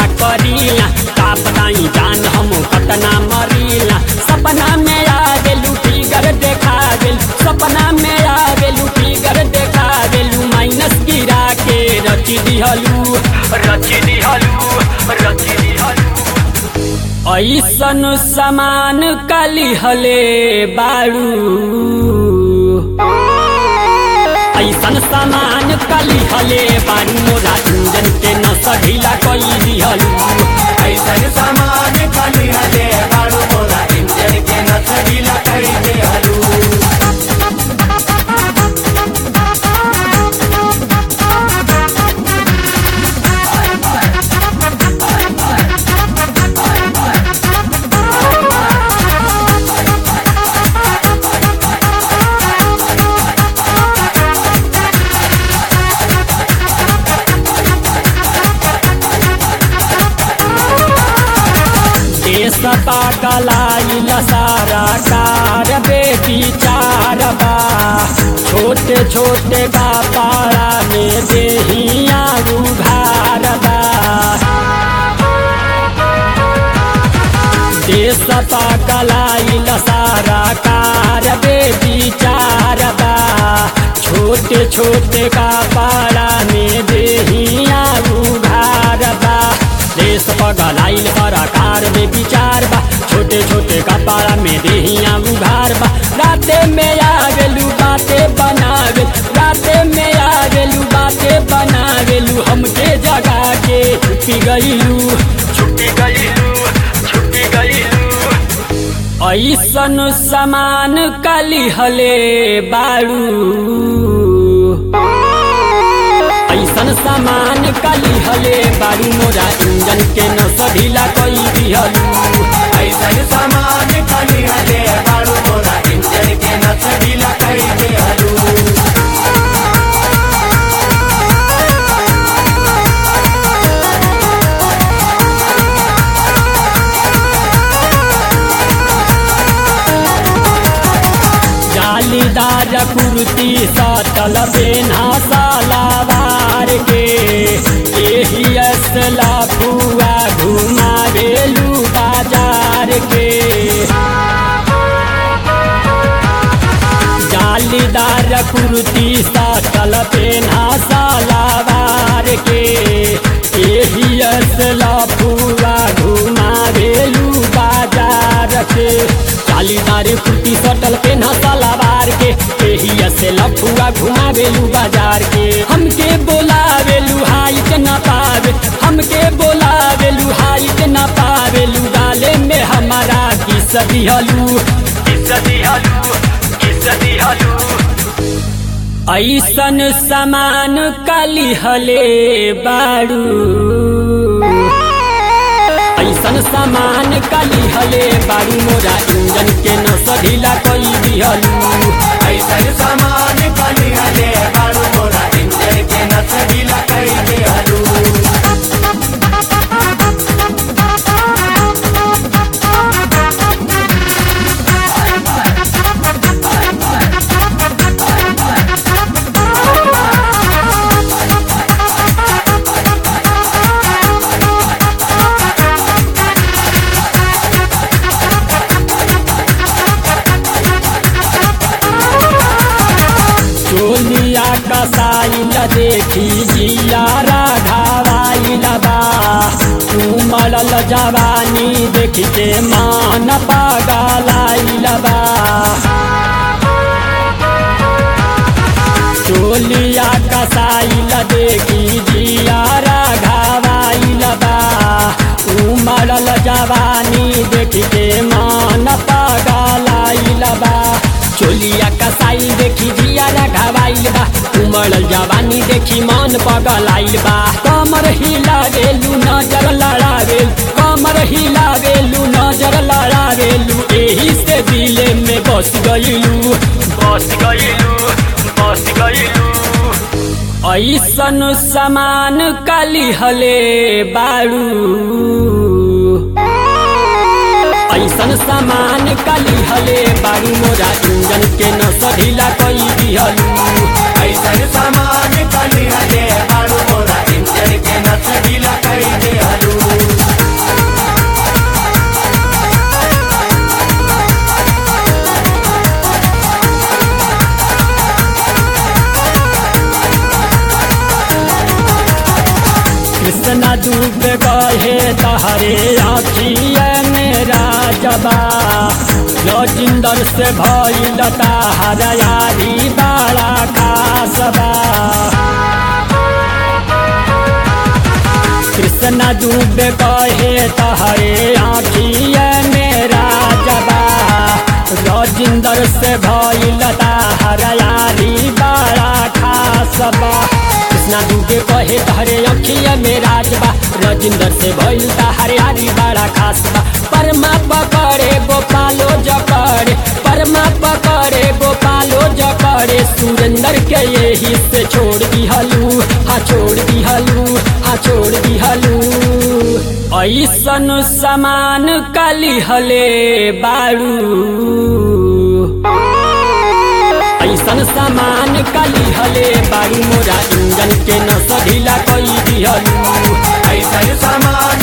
करीला का बताई जान हम कतना मरीला सपना में आ गेलू फिगर देखा गेल सपना में आ गेलू फिगर देखा गेलू माइनस गिरा के रची दिहलू रची दिहलू रची दिहलू ऐसन समान काली हले बारू ऐसन सामान काली हले बारू मोरा इंजन के न सढीला कई दिहलू ऐसन सामान खाली हले बारू मोरा इंजन के नसगीला कर दे हलू देश पागलाइल सारा कार बेटी चार बा छोटे छोटे का पारा में देहिया उघार बा देश पागलाइल सारा कार बेटी चार बा छोटे छोटे का पारा में देहिया उघार बा देश पगलाइल पराकार में विचार बा छोटे छोटे कपाड़ा में देहिया उघार बा राते में आ गेलू बाते बना गेल राते में आ गेलू बाते बना गेलू हमके जगा के छुट्टी गईलू छुट्टी गईलू छुट्टी गईलू ऐसन समान काली हले बारू ऐसन सामान काली हले बारू मोरा इंजन के न सढीला कई दिहलू ऐसन सामान खाली हले बारू मोरा इंजन के नसगीला कर दे हलू जालीदार कुर्ती सटल बेना सालावार के एही असला फुआ घुमा बेलू बाजार के जालीदार कुर्ती सटल पेना सालावार के एही असला फुआ घुमा बेलू बाजार के जालीदार कुर्ती सटल पेना सालावार के एही असला फुआ घुमा बेलू बाजार के हमके बोलावेलू हाइट न पावे हमके बोलावेलू हाइट न पावेलू डाले में हमारा किस दिहलू किस दिहलू किस दिहलू ऐसन समान काली हले बारू ऐसन सामान काली हले बारू मोरा इंजन के न सढीला कई दिहलू ऐसन सामान खाली हले बारू मोरा इंजन के नसगीला कर दे हलू चोलिया कसाइल देखी जिया राघावाइल बा उमड़ल जवानी देखी के मान पागलाइल बा चोलिया कसाइल देखी जिया राघावाइल बा उमड़ल जवानी देखी के मान पागलाइल बा चोलिया कसाई देखी जिया घावाइल बा उमड़ल जवानी देखी मन पगलाइल बा कमर हिला गेलू नजर लड़ावेल कमर हिला गेलू नजर लड़ावेलू एही से दिले में बस गईलू बस गईलू बस गईलू ऐसन समान काली हले बारू ऐसन सामान काली हले बारू मोरा इंजन के न सढीला कई दिहलू ऐसन सामान खाली हले बारू मोरा इंजन के नसगीला कर दे हलू कहे तहरे आखिए मेरा जबा लजिंदर से भइल ताहर यारी बड़ा खासबा कृष्ण डूबे कहे तहरे आखिए मेरा जबा रजिंदर से भइल ताहर यारी बड़ा खासबा कृष्णा डूबे कहे तहरे अखिए मेरा जबा रजिंदर से भइल ताहर यारी बड़ा खासबा परमा पकड़े गोपालो जकड़े परमा पकड़े गोपालो जकड़े सुरेंद्र के यही से छोड़ दिहलू हाँ छोड़ दिहलू हाँ छोड़ दिहलू ऐसन समान कली हले बारू ऐसन सामान कली हले बारू मोरा इंजन के न सधिला कई दिहलू ऐसन सामान